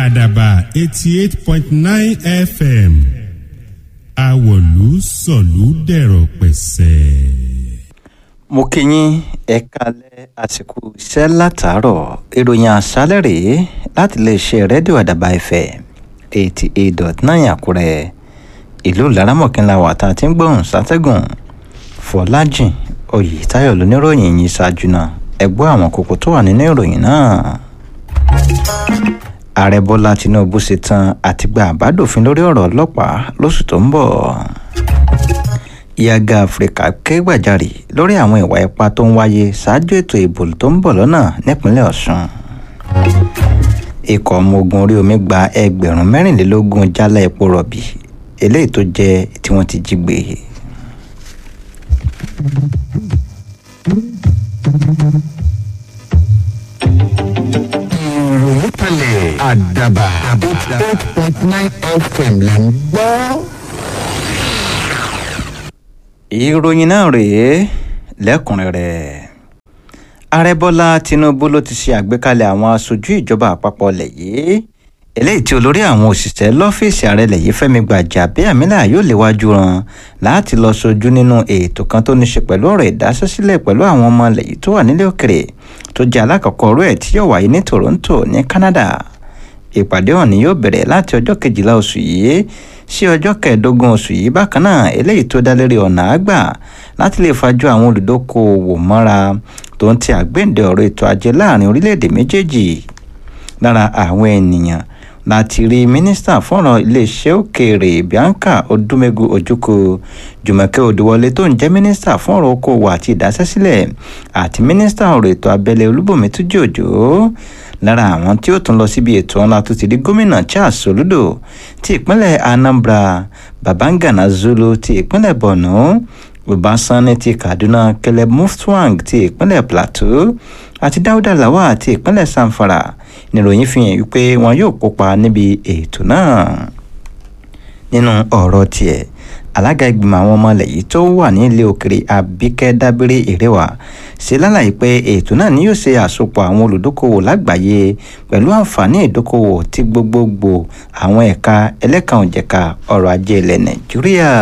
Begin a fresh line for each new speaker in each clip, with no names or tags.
àdàbà eighty eight point nine fm àwọ̀lú sọ̀lú dẹ̀rọ̀ pẹ̀sẹ̀.
mo kí yín ẹ kalẹ̀ àsìkò iṣẹ́ látàárọ̀ ìròyìn àṣálẹ̀ rèé láti lè ṣe rédíò àdàbà ẹ̀fẹ̀ eighty eight dot nine àkúrẹ́ ìlú laramọ̀kínlá wà tá a ti ń gbóhùn sátẹ́gùn fọlájìn oyètáyọ̀ lóníròyìn yìí ṣáájú náà ẹ gbọ́ àwọn kókó tó wà nínú ìròyìn náà ààrẹ bọ́lá tinubu ṣetán àti gba àbádòfin lórí ọ̀rọ̀ ọlọ́pàá lóṣù tó ń bọ̀ yaga áfíríkà ké gbàjarè lórí àwọn ìwà ipá tó ń wáyé ṣáájú ètò ìbò tó ń bọ̀ lọ́nà nípínlẹ̀ ọ̀ṣun ikọ̀ ọmọ ogun orí omi gba ẹgbẹ̀rún mẹ́rìnlélógún jálá epo rọ̀bì eléyìí tó jẹ́ tí wọ́n ti jí gbé
ìròyìn kalẹ̀ àdàbà eight point nine fm là ń gbọ́.
ìròyìn náà rèé lẹ́kùnrẹ́rẹ́ ààrẹ bọ́lá tinubu ló ti ṣe àgbékalẹ̀ àwọn aṣojú ìjọba àpapọ̀ ilẹ̀ yìí eléyìí tí olórí àwọn òṣìṣẹ́ lọ́fíìsì ààrẹ ilẹ̀ yìí fẹ́mi gbàjàbíàmílà yóò léwájú ran láti lọ sojú nínú ètò kan tó ní ṣe pẹ̀lú ọ̀rọ̀ ìdásẹ́sílẹ̀ pẹ̀lú àwọn ọmọ ilẹ̀ yìí tó wà nílé òkèrè tó jẹ́ alákọ̀ọ́kọ́ ọ̀rọ̀ ẹ̀ tí yóò wáyé ní toronto ní canada ìpàdé ọ̀hún ni yóò bẹ̀rẹ̀ láti ọjọ́ kejìlá oṣù yìí sí ọjọ́ kẹẹ̀ẹ́dógún oṣù yìí bákan náà eléyìí tó dá lérí ọ̀nà àgbà láti lè fajú àwọn olùdókòwò mọ́ra tó ń ti àgbéǹde ọ̀rọ̀ ètò ajé láàrin orílẹ̀-èdè méjèèjì lára àwọn ènìyàn láti rí mínísítà fọ́nrán iléeṣẹ́ òkèèrè bianca odúmẹ́gu ojúkò jùmọ̀kẹ́ òdùwọlé tó ń jẹ́ mínísítà fọ́nrán okòwò àti ìdásẹ́sílẹ̀ àti mínísítà ọ̀rọ̀ ètò abẹ́lé olúbọ̀mí túnjí òjò lára àwọn tí ó tún lọ síbi ètò ńlá tó ti di gómìnà charles soludo ti ìpínlẹ̀ anambra babangana zulu ti ìpínlẹ̀ borno ọbaṣánni ti kaduna caleb mufwang ti ìpínlẹ̀ plateau àti dáúdà lawal ti ìpínlẹ̀ samfara níròyìn fi hàn wípé wọn yóò kópa níbi ètò náà nínú ọ̀rọ̀ tiẹ̀ alága ìgbìmọ̀ àwọn ọmọ ilẹ̀ yìí tó wà ní ilé òkèrè abíkẹ́ dábírí ìrẹwà ṣe lálàyé pé ètò náà ni yóò ṣe àsopọ̀ àwọn olùdókòwò lágbàáyé pẹ̀lú àǹfààní ìdókòwò tí gbogbogbò àwọn ẹ̀ka ẹlẹ́kànjẹ̀ka ọrọ̀ ajé ilẹ̀ nàìjíríà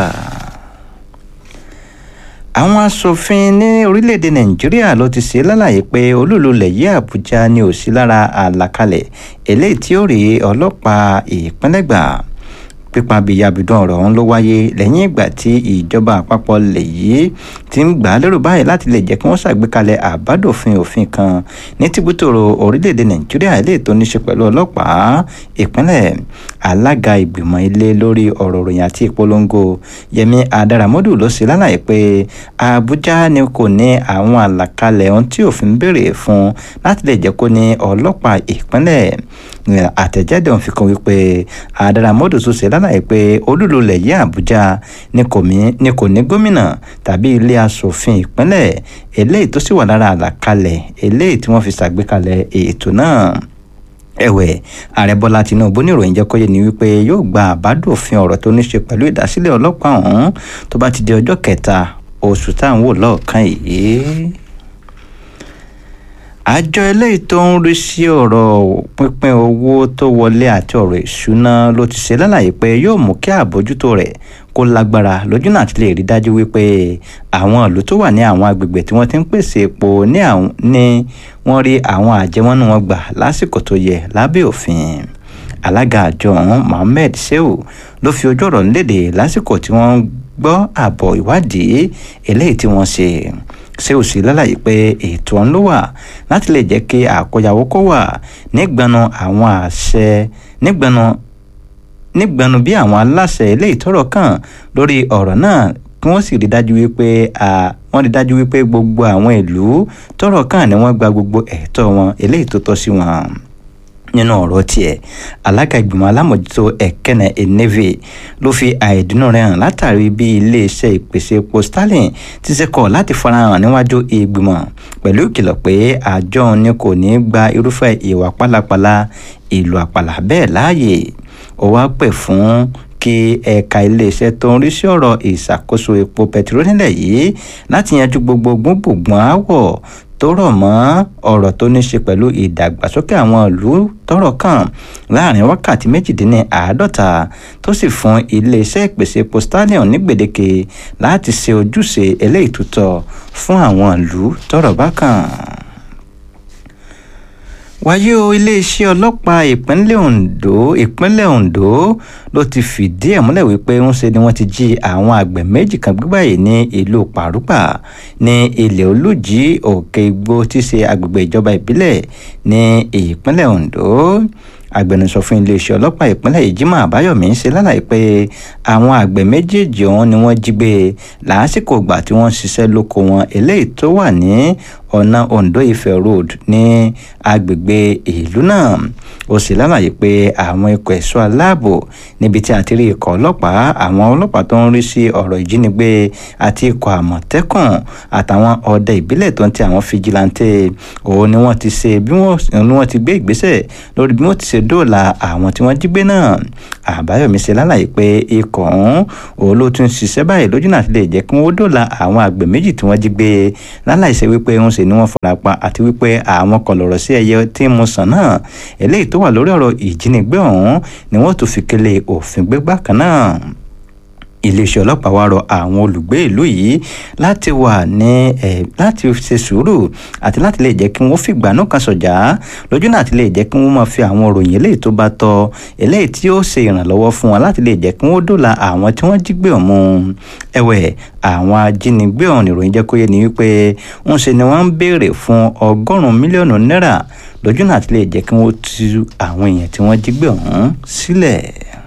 àwọn asòfin ní orílẹ̀-èdè nàìjíríà ló ti ṣe lálàyé pé olúlulẹ̀ yìí àbújá ni ò sí lára àlàkalẹ̀ eléyìí tí ó rí ọlọ́pàá ìpínlẹ̀ gbà pípa bíyàbídùn ọ̀rọ̀ ọ̀hún ló wáyé lẹ́yìn ìgbà tí ìjọba àpapọ̀ lè yìí ti ń gbà á lérò báyìí láti lè jẹ́ kí wọ́n ṣàgbékalẹ̀ àbádòfin òfin kan ní tìbútòrò orílẹ̀-èdè nàìjíríà eléyìí tó ní ṣe pẹ̀lú ọlọ́pàá ìpínlẹ̀ alága ìgbìmọ̀ ilé lórí ọ̀rọ̀ òròyìn àti ìpolongo yẹmi adaramọ́dù ló ṣe lálàyé pé àbújá ni kò ní àwọn àlàkalẹ̀ ohun tí òfin béèrè fún láti lè jẹ́ kó ní ọlọ́pàá ìpínlẹ̀ àtẹ̀jáde òun fi kún wípé adaramọ́dù tún ṣe lálàyé pé olúlulẹ̀ yìí àbújá ni kò ní gómìnà tàbí ilé asòfin ìpínlẹ̀ eléyìí tó sì wà lára àlàkalẹ̀ eléyìí tí wọ́n fi ṣàgbékalẹ̀ ètò náà ẹ̀wẹ̀ ààrẹ bọ́lá tinubu ní ìròyìn jẹ́kọ́yé ni wípé yóò gba àbádòfin ọ̀rọ̀ tó ní ṣe pẹ̀lú ìdásílẹ̀ ọlọ́pàá ọ̀hún tó bá ti di ọjọ́ kẹta oṣù táwọn wò lọ́ọ̀kan yìí àjọ eléyìí tó ń rí sí ọ̀rọ̀ pínpín owó tó wọlé àti ọ̀rọ̀ ìṣúná ló ti ṣe lálàyé pé yóò mú kí àbójútó rẹ̀ kó lágbára lójú náà ti lè rí dájú wípé àwọn ìlú tó wà ní àwọn agbègbè tí wọ́n ti ń pèsè epo ní wọ́n rí àwọn àjẹmọ́nú wọn gbà lásìkò tó yẹ lábẹ́ òfin alága àjọ ọ̀hún mohammed sheu ló fi ojú ọ̀rọ̀ léde lásìkò tí wọ́n gbọ́ àbọ̀ ìwádìí eléyìí tí wọ́n ṣe ṣé ò sí lálàyé pé ètò ọ̀hún ló wà láti lè jẹ́ kí àkóyawó kó wà nígbànú àwọn àṣẹ nígbànú nígbànú bí àwọn aláṣẹ eléyìí tọrọ kàn lórí ọ̀rọ̀ náà kí wọ́n sì rí dájú wípé wọ́n rí dájú wípé gbogbo àwọn ìlú tọrọ kàn ni wọ́n gba gbogbo ẹ̀tọ́ wọn eléyìí tó tọ́ sí wọn nínú ọ̀rọ̀ tiẹ̀ alága ìgbìmọ̀ alámòjútó ẹ̀kẹ́nẹ̀ eneve ló fi àìdùnnú rẹ̀ hàn látàrí bí iléeṣẹ́ ìpèsè epo starlin ti ṣe kọ̀ láti farahàn níwájú ìgbìmọ̀ pẹ̀lú ìkìlọ̀ pé àjọ ni kò ní gba irúfẹ́ ìwà pálapàla ìlú àpàlà bẹ́ẹ̀ láàyè ó wá pè fún kí ẹ̀ka iléeṣẹ́ tó ń rí sí ọ̀rọ̀ ìṣàkóso epo pẹtiró nílẹ̀ yìí láti yanjú gbogbo gbogbogbòn aáwọ̀ tó rọ̀ mọ́ ọ̀rọ̀ tó ní ṣe pẹ̀lú ìdàgbàsókè àwọn ìlú tọ́rọ̀ kàn láàrin wákàtí méjìdínláàádọ́ta tó sì fún iléeṣẹ́ ìpèsè epo stallion ní gbèdéke láti ṣe ojúṣe eléyìí tó tọ́ fún àwọn ìlú tọ́rọ̀ bá kàn wáyé o iléeṣẹ́ ọlọ́pàá ìpínlẹ̀ ondo ìpínlẹ̀ ondo ló ti fìdí ẹ̀ múlẹ̀ wípé ń ṣe ni wọ́n ti jí àwọn àgbẹ̀ méjì kan gbígbà yìí ní ìlú pàrúpà ní ilẹ̀ olùjì òkè igbó tí í ṣe agbègbè ìjọba ìbílẹ̀ ní ìpínlẹ̀ ondo agbẹnusọ fún iléeṣẹ́ ọlọ́pàá ìpínlẹ̀ yìí Jimoh Àbáyọ̀mí ń ṣe lálàyé pé àwọn àgbẹ̀ méjèèjì ọ̀hún ni wọ́n jí gbé lásìkò ìgbà tí wọ́n ń ṣiṣẹ́ lóko wọn eléyìí tó wà ní ọ̀nà Ondo Ife Road ní agbègbè ìlú náà ó sì lálàyé pé àwọn ikọ̀ ẹ̀ṣọ́ aláàbò níbi tí a ti rí ikọ̀ ọlọ́pàá àwọn ọlọ́pàá tó ń rí sí ọ̀rọ̀ ìjínigbé àti ikọ̀ àmọ̀tẹ́kùn àtàwọn ọdẹ ìbílẹ̀ tó ń ti àwọn fijilantè òun ni wọ́n ti ṣe bí wọ́n ti gbé ìgbésẹ̀ lórí bí wọ́n ti ṣe dóòlà àwọn tí wọ́n jí gbé náà àbáyọ̀mí ṣe lálàyé pé ikọ̀ ọ̀hún òun ló tún ṣiṣẹ́ báyìí lójú náà ti lè jẹ́ kí wọ́n dóòlà àwọn àgbẹ̀ méjì tí wọ́n jí gbé láláì ṣe wípé ń ṣe ni wọ́n fara pa àti wípé àwọn kọlọ̀rọ̀ sí ẹyẹ tí ń mu sàn náà eléyìí tó wà lórí ọ̀rọ̀ ìjínigbé ọ̀hún ni wọ́n tún fi kélé òfin gbé bákan náà iléeṣẹ́ ọlọ́pàá wá rọ àwọn olùgbé ìlú yìí láti wà ní ẹ̀ láti ṣe sùúrù àti láti lè jẹ́ kí wọ́n fìgbà náà kan sọ̀jà lójú náà àti lè jẹ́ kí wọ́n máa fi àwọn òròyìn eléyìí tó bá tọ́ eléyìí tí ó ṣe ìrànlọ́wọ́ fún wọn láti lè jẹ́ kí wọ́n dòla àwọn tí wọ́n jí gbé ọ̀hún ẹ̀wẹ̀ àwọn ajínigbé ọ̀hún ìròyìn jẹ́ kó yé ni wípé ń ṣe ni wọ́n ń béèrè fún ọgọ́rùn-ún mílíọ̀nù náírà lójú náà àti lè jẹ́ kí wọ́n tú àwọn èèyàn tí wọ́n jí gbé ọ̀hún sílẹ̀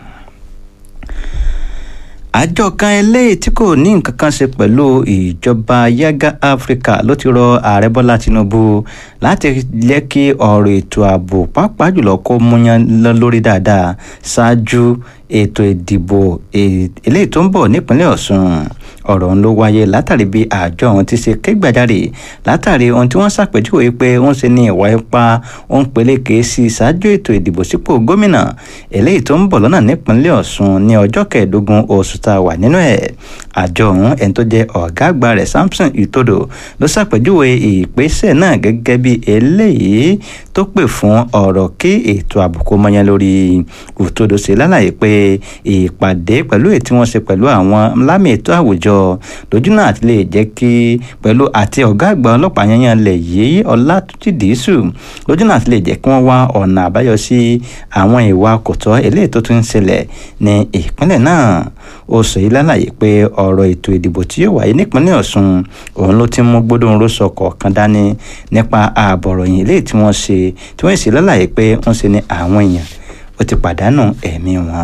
àjọ kan eléyìí tí kò ní nǹkan kan ṣe pẹ̀lú ìjọba yaga africa ló ti rọ ààrẹ bọ́lá tinubu láti jẹ́ kí ọ̀rọ̀ ètò ààbò pàápàá jùlọ kó múyán lórí dáadáa ṣáájú ètò ìdìbò eléyìí tó ń bọ̀ nípínlẹ̀ ọ̀ṣun ọ̀rọ̀ ọ̀hún ló wáyé látàrí bí àjọ ọ̀hún ti ṣe ké gbàjarè látàrí ohun tí wọ́n ṣàpèjúwe pé wọ́n ṣe ní ìwà ipá òun peléke sí ṣáájú ètò ìdìbò sípò gómìnà eléyìí tó ń bọ̀ lọ́nà nípínlẹ̀ ọ̀ṣun ní ọjọ́ kẹẹ̀ẹ́dógún oṣù tá a wà nínú ẹ̀ àjọ ọ̀hún ẹni tó jẹ́ ọ̀gá àgbà rẹ̀ samson itodo ló ṣàpèjúwe ìgbésẹ̀ náà gẹ́gẹ́ bí eléyìí tó pè fún ọ̀rọ̀ kí ètò àbùkù mọ́yán lórí itodo ṣe lálàyé pé ìpàdé pẹ̀lú èyí tí wọ́n ṣe pẹ̀lú àwọn lámì ètò àwùjọ lójú náà àti lè jẹ́ kí pẹ̀lú àti ọ̀gá àgbà ọlọ́pàá yanyan lẹ̀ yìí ọlátúnjì dìísù lójú náà àti lè jẹ́ kí wọ́n wá ọ̀nà àbáyọ sí àwọn ìwà kòtọ́ eléyìí tó tún ń ṣẹlẹ̀ ní ìpínlẹ̀ náà ó sọ yìí lálàyé pé ọ̀rọ̀ ètò ìdìbò tí yóò wáyé nípínlẹ̀ ọ̀ṣun òun ló ti mú gbódùn rósọ kọ̀ọ̀kan dání nípa ààbọ̀ròyìn eléyìí tí wọ́n ṣe tí wọ́n sì lálàyé pé wọ́n ṣe ní àwọn èèyàn ó ti pàdánù ẹ̀mí wọn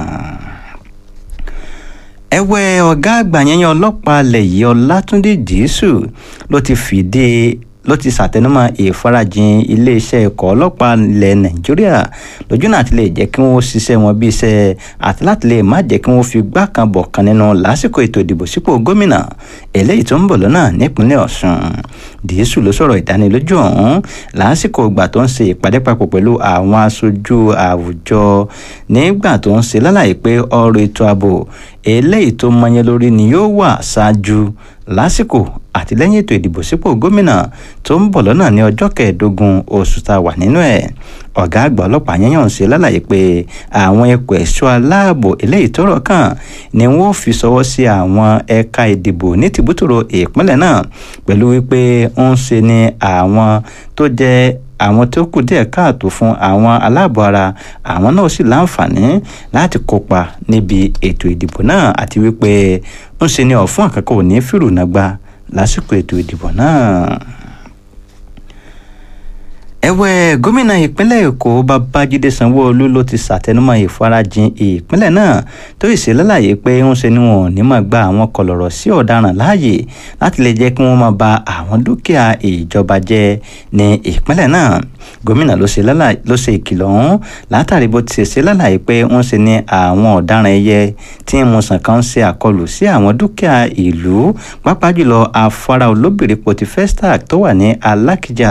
ẹ̀wẹ̀ ọ̀gá àgbà yẹn ọlọ́pàá alẹ̀ yìí ọlátúndé jésù ló ti fìdí ló ti ṣàtẹnumọ́ ìfarajìn iléeṣẹ́ ikọ̀ ọlọ́pàá ilẹ̀ nàìjíríà lójú náà ti lè jẹ́ kí wọ́n ṣiṣẹ́ wọn bí iṣẹ́ àti láti lè má jẹ́ kí wọ́n fi gbá kan bọ̀ kan nínú lásìkò ètò ìdìbò sípò gómìnà eléyìí tó ń bọ̀ lọ́nà nípínlẹ̀ ọ̀ṣun dìísù ló sọ̀rọ̀ ìdánilójú ọ̀hún lásìkò ìgbà tó ń ṣe ìpàdé papọ̀ pẹ̀lú àwọn aṣojú àwùjọ nígbà tó ń ṣe lálàyé pé ọ̀rọ̀ ètò ààbò eléyìí tó mọyán lórí ni yóò wà ṣáájú lásìkò àti lẹ́yìn ètò ìdìbò sípò gómìnà tó ń bọ̀ lọ́nà ní ọjọ́ kẹẹ̀ẹ́dógún oṣù tá a wà nínú ẹ̀ ọ̀gá àgbà ọlọ́pàá yẹn yàn ṣe lálàyé pé àwọn ẹ̀kọ́ ẹ̀ṣọ́ aláàbò eléyìí tọ́rọ̀ kàn ni wọ́n fi ṣọwọ́ sí àwọn ẹ̀ka ìdìbò ní tìbútòrò ìpínlẹ̀ náà pẹ̀lú wípé ń ṣe ni àwọn tó jẹ́ àwọn tó kù díẹ̀ káàtó fún àwọn aláàbọ̀ ara àwọn náà sì láǹfààní láti kópa níbi ètò ìdìbò náà àti wípé ń ṣe ni ọ̀fun àkàkọ́ ò ní fìrùnàgbà lásìkò ètò ìdìbò náà ẹ̀wẹ̀ gómìnà ìpínlẹ̀ èkó babájídé sanwóolu ló ti ṣàtẹnumọ́ ìfarajìn ìpínlẹ̀ náà tó sì lálàyé pé ń ṣe ni wọn ò ní máa gba àwọn kọlọ̀rọ̀ sí ọ̀daràn láàyè láti lè jẹ́ kí wọ́n máa ba àwọn dúkìá ìjọba jẹ́ ní ìpínlẹ̀ náà gómìnà ló ṣe ìkìlọ̀ ọ̀hún látàrí bó ti ṣe ṣe lálàyé pé ń ṣe ni àwọn ọ̀daràn ẹyẹ tí ń musàn kan ṣe àkọlù sí àwọn dúkìá ìlú pàápàá jùlọ afárá olóbìrípo ti festac tó wà ní alákìjà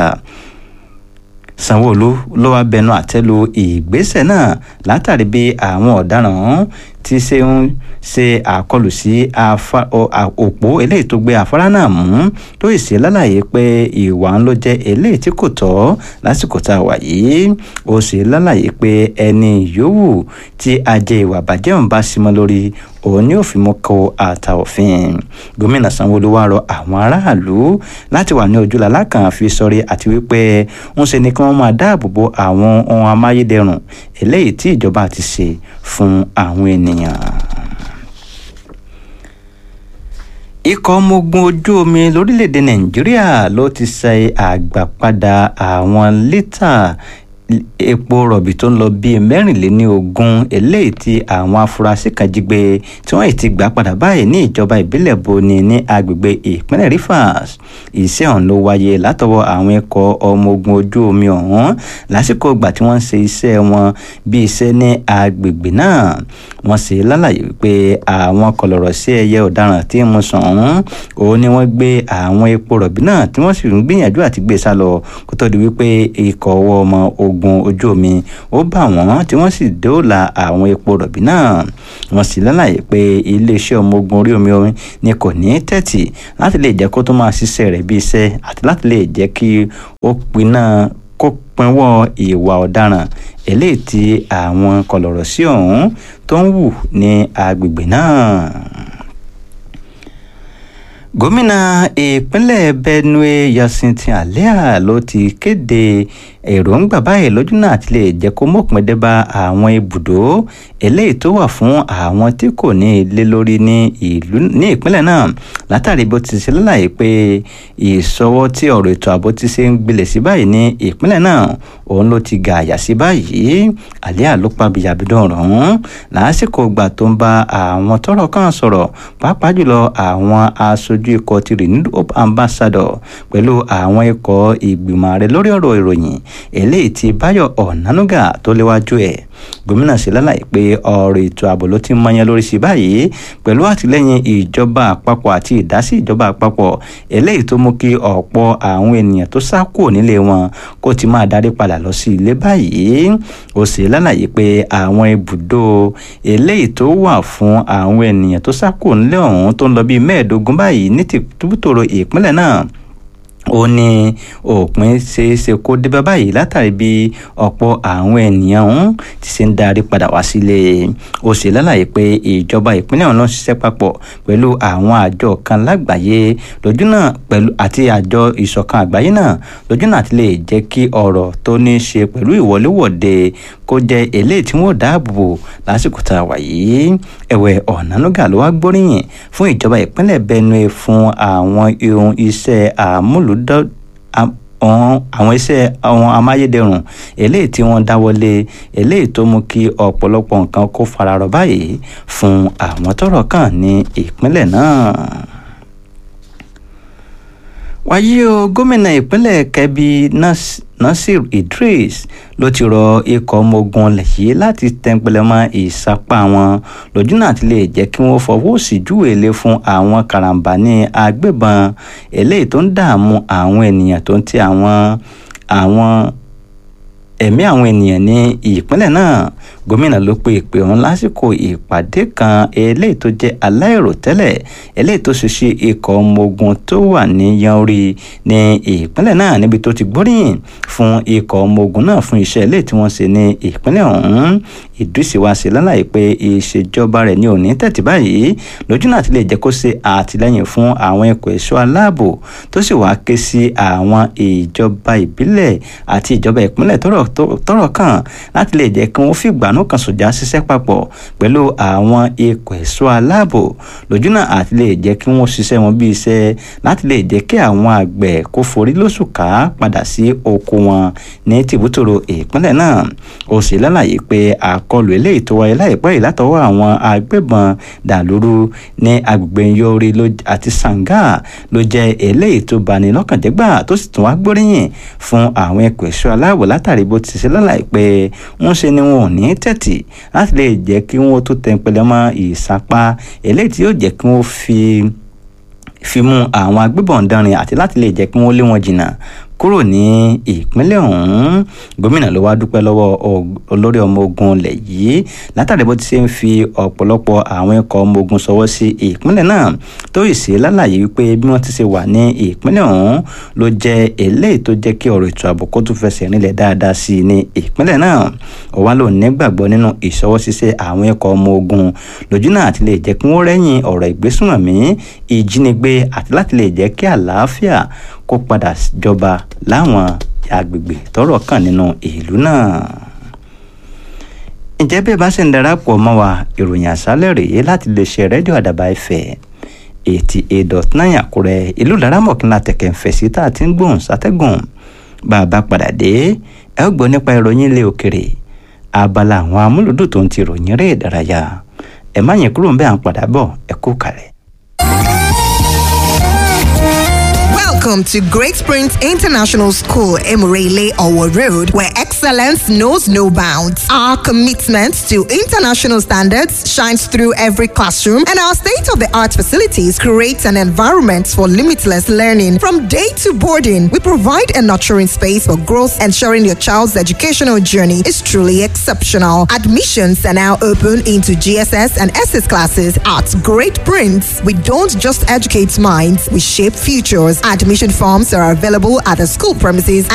sanwóolu ló wá bẹnu àtẹ́lu ìgbésẹ̀ náà látàrí bí àwọn ọ̀daràn tí ṣe ń ṣe àkọlù sí òpó eléyìí tó gbé afárá náà mú tó sì ṣe lálàyé pé ìwà ń ló jẹ́ eléyìí tí kò tọ́ lásìkò tá a wà yìí ó sì lálàyé pé ẹni yòówù tí ajé ìwà bàjẹ́ òun bá símọ́ lórí òun ni ó fi mú kó ata òfin gómìnà sanwóolu wá rọ àwọn aráàlú láti wà ní ojúlàlá kan fi sọrí àti wípé ń ṣe ni kí wọ́n máa dáàbò bo àwọn ohun amáyédẹrùn eléyìí tí ìjọba ti ṣe fún àwọn ènìyàn ikọ̀ ọmọ ogun ojú omi lórílẹ̀‐èdè nàìjíríà ló ti ṣe àgbàpadà àwọn lítà epo rọ̀bì tó ń lọ bíi mẹ́rìnléní ogún eléyìí tí àwọn afurasí kan jí gbé tí wọ́n ti gbà padà báyìí ní ìjọba ìbílẹ̀ boni ní agbègbè ìpínlẹ̀ rivers iṣẹ́ ọ̀hún ló wáyé látọwọ́ àwọn ikọ̀ ọmọ ogun ojú omi ọ̀hún lásìkò ìgbà tí wọ́n ń ṣe iṣẹ́ wọn bí iṣẹ́ ní agbègbè náà wọ́n ṣe lálàyé wípé àwọn kọlọ̀rọ̀ sí ẹyẹ ọ̀daràn tí mo sàn ọ̀hún òun ni wọ́n gbé àwọn epo rọ̀bì náà tí wọ́n sì ń gbìyànjú àti gbé sá lọ kó tó di wípé ikọ̀ ọwọ́ ọmọ ogun ojú omi ó bá wọn tí wọ́n sì dóòlà àwọn epo rọ̀bì náà wọ́n sì lálàyé pé iléeṣẹ́ ọmọ ogun orí omi omi ni kò ní tẹ́tì láti lè jẹ́ kó tó máa ṣiṣẹ́ rẹ̀ bí iṣẹ́ àti láti lè jẹ́ kí ó pinná kó pinwọ́ ìwà ọ̀daràn eléyìí tí àwọn kọlọ̀rọ̀ sí ọ̀hún tó ń wù ní agbègbè náà gómìnà ìpínlẹ̀ benue yasinti alia ló ti kéde èròǹgbà báyìí lójú náà àti lè jẹ́ kó mọ̀pin dé bá àwọn ibùdó eléyìí tó wà fún àwọn tí kò ní ilé lórí ní ìlú ní ìpínlẹ̀ náà látàrí bó ti ṣe lálàyé pé ìṣọwọ́ tí ọ̀rọ̀ ètò ààbò ti ṣe ń gbilẹ̀ sí báyìí ní ìpínlẹ̀ náà òun ló ti ga àyà sí báyìí alia ló pa bìyàbídùn ọ̀hún lásìkò ìgbà tó ń bá àwọn tọ́rọ̀ kan sọ̀rọ̀ pàápàá jùlọ àwọn aṣojú ikọ̀ ti renewed hope ambassador pẹ̀lú àwọn ikọ̀ ìgbìmọ̀ ààrẹ lórí ọ̀rọ̀ ìròyìn eléyìí tí báyọ̀ ọ̀nánúgà tó léwájú ẹ̀ gómìnà ṣe lálàyé pé ọ̀rọ̀ ètò ààbò ló ti ń mọyán lórí sí báyìí pẹ̀lú àtìlẹ́yìn ìjọba àpapọ̀ àti ìdásí ìjọba àpapọ̀ eléyìí tó mú kí ọ̀pọ̀ àwọn ènìyàn tó sá kúrò nílé wọn kó ti máa darí padà lọ sí ilé báyìí ó ṣe lálàyé pé àwọn ibùdó eléyìí tó wà fún àwọn ènìyàn tó sá kúrò nílé ọ̀hún tó ń lọ bíi mẹ́ẹ̀ẹ́dógún báyìí ní tìbútòrò ìpínlẹ̀ náà ó ní òpin ṣeéṣe kó débá báyìí látàrí bí ọ̀pọ̀ àwọn ènìyàn ọ̀hún ti ṣe ń darí padà wá sílé ó ṣe lálàyé pé ìjọba ìpínlẹ̀ ọ̀hún ló ń ṣiṣẹ́ papọ̀ pẹ̀lú àwọn àjọ kan lágbàáyé lójú náà pẹ̀lú àti àjọ ìṣọ̀kan àgbáyé náà lójú náà ti lè jẹ́ kí ọ̀rọ̀ tó ní í ṣe pẹ̀lú ìwọléwọ̀de kó jẹ́ eléyìí tí wọ́n dáàbò bò lásìkò tá a wà yìí ẹ̀wẹ̀ ọ̀nánúgà ló wá gbóríyìn fún ìjọba ìpínlẹ̀ benue fún àwọn ohun iṣẹ́ àmúlò àwọn iṣẹ́ àwọn amáyédẹrùn eléyìí tí wọ́n dáwọ́lé eléyìí tó mú kí ọ̀pọ̀lọpọ̀ nǹkan kó fararọ báyìí fún àwọn tọ́rọ̀ kàn ní ìpínlẹ̀ náà wáyé o gómìnà ìpínlẹ̀ kebbi nasir idris ló ti rọ ikọ̀ ọmọ ogun lẹ́yìn láti tẹ́ńpẹ́lẹ́mọ́ ìsapá wọn lójú náà ti lè jẹ́ kí wọ́n fọwọ́ sí júwèlé fún àwọn karambani agbébọn eléyìí tó ń dààmú àwọn ènìyàn tó ń ti àwọn àwọn ẹ̀mí àwọn ènìyàn ní ìpínlẹ̀ náà gómìnà ló pe ìpè ọ̀hún lásìkò ìpàdé kan eléyìí tó jẹ́ aláìròtẹ́lẹ̀ eléyìí tó ṣe ṣe ikọ̀ ọmọ ogun tó wà ní yanrí ní ìpínlẹ̀ náà níbi tó ti gbóríyìn fún ikọ̀ ọmọ ogun náà fún iṣẹ́ eléyìí tí wọ́n ṣe ní ìpínlẹ̀ ọ̀hún ìdúsí wa ṣe lálàyé pé ìṣèjọba rẹ̀ ní òní tẹ̀tí báyìí lójú náà ti lè jẹ́ kó ṣe àtìlẹ́yìn fún àwọn ikọ̀ ẹ̀ṣọ́ aláàbò tó sì wá ké sí àwọn ìjọba ìbílẹ̀ àti ìjọba ìpínlẹ̀ tọ́rọ̀ kàn láti lè jẹ́ kí wọ́n fìgbà ìgbàanú kan sòjà ṣiṣẹ́ papọ̀ pẹ̀lú àwọn ikọ̀ ẹ̀ṣọ́ aláàbò lójú náà àti lè jẹ́ kí wọ́n ṣiṣẹ́ wọn bí iṣẹ́ láti lè jẹ́ kí àwọn àgbẹ̀ kó forí lóṣù ká padà sí oko wọn ní tìbútòrò ìpínlẹ̀ náà ó sì lálàyé pé àkọlù eléyìí tó wáyé láìpẹ́ yìí látọwọ́ àwọn agbébọn dàlúrú ní agbègbè yọrí àti sàǹgà ló jẹ́ eléyìí tó bani lọ́kàn jẹ́ gbà tó sì tún wá gbóríyìn fún àwọn ikọ̀ ẹ̀ṣọ́ aláàbò látàrí bó ti ṣe lálàyé pé wọ́n ṣe ni wọn ò ní tẹ̀tì láti lè jẹ́ kí wọ́n tó tẹ̀pẹ̀lẹ́ mọ́ ìsapá eléyìí tí yóò jẹ́ kí wọ́n fi fi mú àwọn agbébọn dánrin àti láti lè jẹ́ kí wọ́n lé wọn jìnnà kúrò ní ìpínlẹ̀ ọ̀hún gómìnà ló wá dúpẹ́ lọ́wọ́ olórí ọmọ ogun ilẹ̀ yìí látàrí bó ti ṣe ń fi ọ̀pọ̀lọpọ̀ àwọn ikọ̀ ọmọ ogun sọwọ́ sí ìpínlẹ̀ náà tó yìí sí lálàyé wípé bí wọ́n ti ṣe wà ní ìpínlẹ̀ ọ̀hún ló jẹ́ eléyìí tó jẹ́ kí ọ̀rọ̀ ètò ààbò kó tún fẹsẹ̀ rinlẹ̀ dáadáa sí i ní ìpínlẹ̀ náà ó wá lò nígbàgbọ́ nínú ìṣọwọ́ ṣíṣe àwọn ikọ̀ ọmọ ogun lójú náà àti lè jẹ́ kí wọ́n rẹ́yìn ọ̀rọ̀ ìgbésùnmọ̀mí ìjínigbé àti láti lè jẹ́ kí àlàáfíà kó padà jọba láwọn agbègbè tọ́rọ̀ kàn nínú ìlú náà ǹjẹ́ bí ẹ bá sì ń darapọ̀ mọ́ wa ìròyìn àṣálẹ̀ rèé láti lè ṣe rédíò àdàbà ẹ̀fẹ̀ eighty eight dot nine àkúrẹ́ ìlú laramọ̀kínlá tẹ̀kẹ̀ ń fẹ̀ sí tá a ti ń gbóhùn sátẹ́gùn bá a bá padà dé ẹ ó gbọ́ nípa ìròyìn ilé òkèrè abala àwọn amúlùdùn tó ń ti ròyìn eré ìdárayá ẹ má yẹn kúrò ń bẹ́ẹ̀ à ń padà bọ̀ ẹ kú kalẹ̀.
Welcome to Great Springs International School, Emirele Owo Road, where excellence knows no bounds. Our commitment to international standards shines through every classroom, and our state of the art facilities create an environment for limitless learning. From day to boarding, we provide a nurturing space for growth, ensuring your child's educational journey is truly exceptional. Admissions are now open into GSS and SS classes at Great Prince. We don't just educate minds, we shape futures. Admission forms are available at the school premises